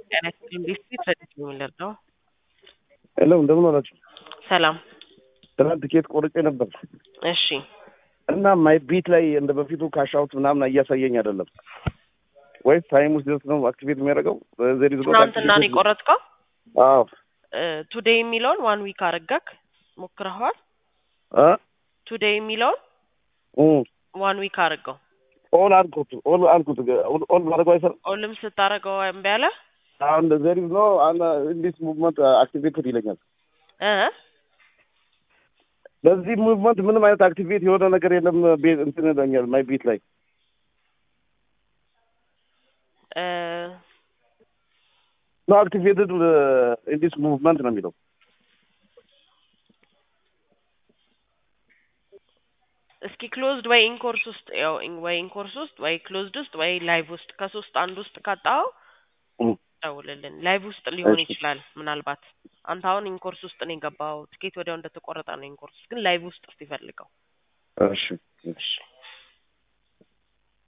ጤና ይስጥልኝ ዲስትሪክት ረዲት ነው የሚለው ሄሎ እንደምን ዋላችሁ? ሰላም ትናንት ትኬት ቆርጬ ነበር እሺ እና ማይ ቢት ላይ እንደ በፊቱ ካሻውት ምናምን እያሳየኝ አይደለም። ወይስ ታይም ውስጥ ድረስ ነው አክቲቬት የሚያደርገው? ዘሪ ትናንትና ነው የቆረጥከው አዎ ቱዴይ የሚለውን ዋን ዊክ አረጋክ ሞክረኸዋል እ ቱዴይ የሚለውን እም ዋን ዊክ አድርገው ኦል አልኩት ኦል አልኩት ኦል ኦል ማድረግ አይሰራም። ኦልም ስታደርገው እምቢ አለ አሁን ዘሪ ነው አና ኢንዲስ ሙቭመንት አክቲቬትድ ይለኛል። እ በዚህ ሙቭመንት ምንም አይነት አክቲቬት የሆነ ነገር የለም። ቤት እንትን ይለኛል ማይ ቢት ላይ እ ኖ አክቲቬትድ ኢንዲስ ሙቭመንት ነው የሚለው። እስኪ ክሎዝድ ወይ ኢንኮርስ ውስጥ ያው ኢን- ወይ ኢንኮርስ ውስጥ ወይ ክሎዝድ ውስጥ ወይ ላይቭ ውስጥ ከሶስት አንድ ውስጥ ካጣኸው እም ደውልልን። ላይቭ ውስጥ ሊሆን እሺ። ይችላል ምናልባት። አንተ አሁን ኢንኮርስ ውስጥ ነው የገባው። ትኬት ወዲያው እንደተቆረጠ ነው ኢንኮርስ፣ ግን ላይቭ ውስጥ እስቲ ፈልገው። እሺ እሺ